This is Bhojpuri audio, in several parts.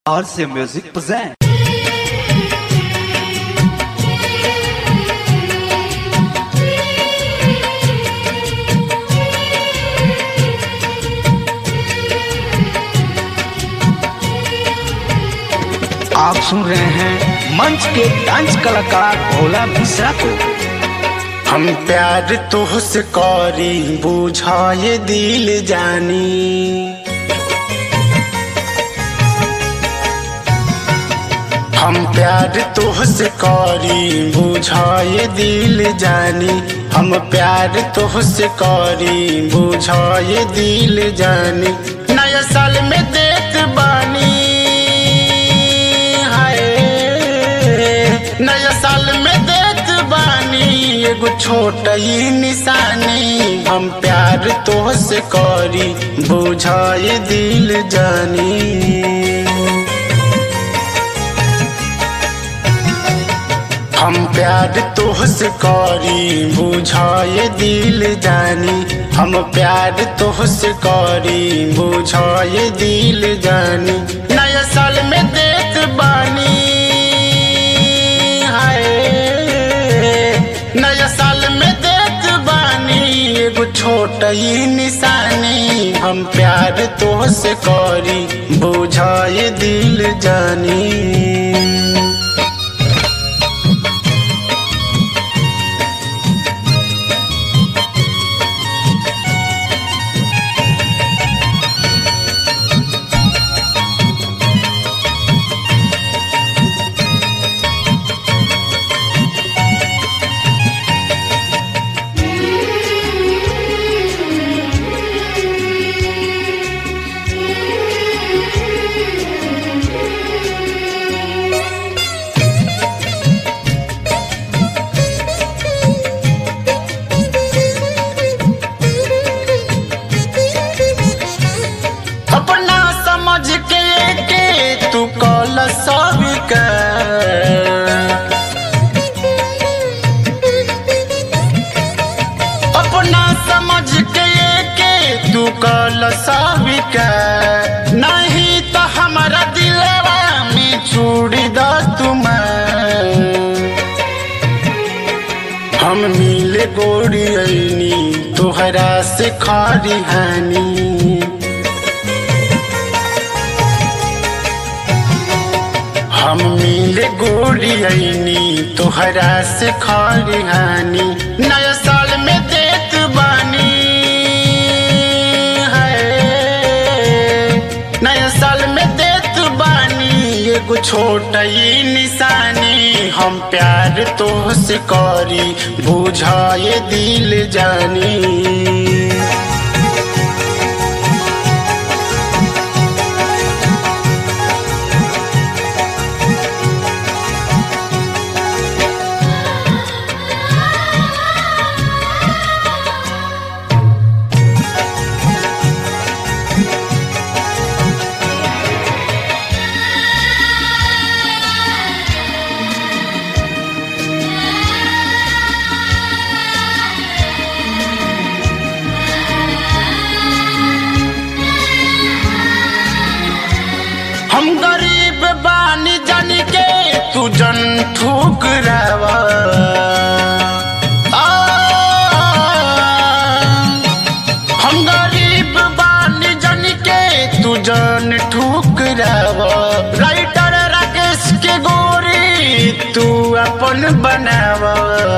RC Music present. आप सुन रहे हैं मंच के डांस कलाकार भोला मिश्रा को हम प्यार तुहसे करी बुझाए दिल जानी हम प्यार तुहसे करी बुझाए दिल जानी हम प्यार तुहसे करी बुझाए दिल जानी नया साल में देख बानी हाय नया साल में देख बानी एगो छोट ही निशानी हम प्यार तोहसे करी बुझाए दिल जानी हम प्यार तोहसे करी बुझाए दिल जानी हम प्यार तोहसे करी बुझाए दिल जानी नया साल में देख बानी हाय नया साल में देख बानी एगो छोट ही निशानी हम प्यार तोहसे करी बुझाए दिल जानी अपना समझ के के तू कल सब अपना समझ के के तू कल सब नहीं तो हमारा दिलवा में चूड़ी द तुम हम मिले गोरी ऐनी तोहरा से खारी हानी हम मिले गोरी ऐनी तोहरा से खारी हानी नया साल में देख बानी है नया साल में देख बानी एगो छोट ही निशानी हम प्यार तोहसे करी बुझाए दिल जानी हम गरीब बानी जन के तू जन ठुकरावा आ, हम गरीब बानी जन के तू जन ठुकरावा राइटर राकेश के गोरी तू अपन बनावा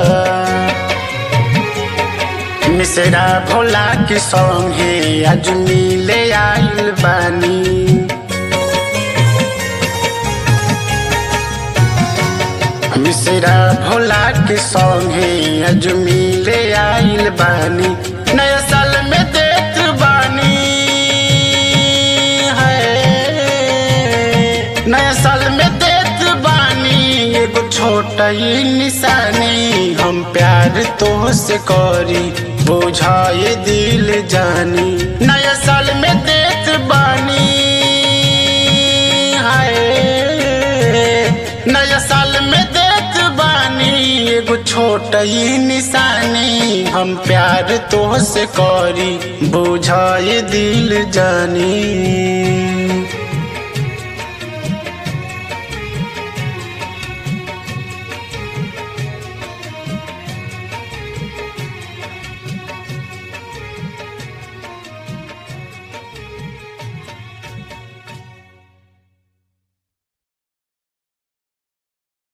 मिश्रा भोला के संगे आज मिले आइल बानी मिश्रा भोला के संगे आज मिले आइल बानी नया साल में देख बानी है नया साल में देख बानी एगो छोट ही निशानी हम प्यार तोहसे करी बुझाए दिल जानी नया साल में देख बानी हाय नया साल में देख बानी एगो छोट ही निशानी हम प्यार तोहसे करी बुझाए दिल जानी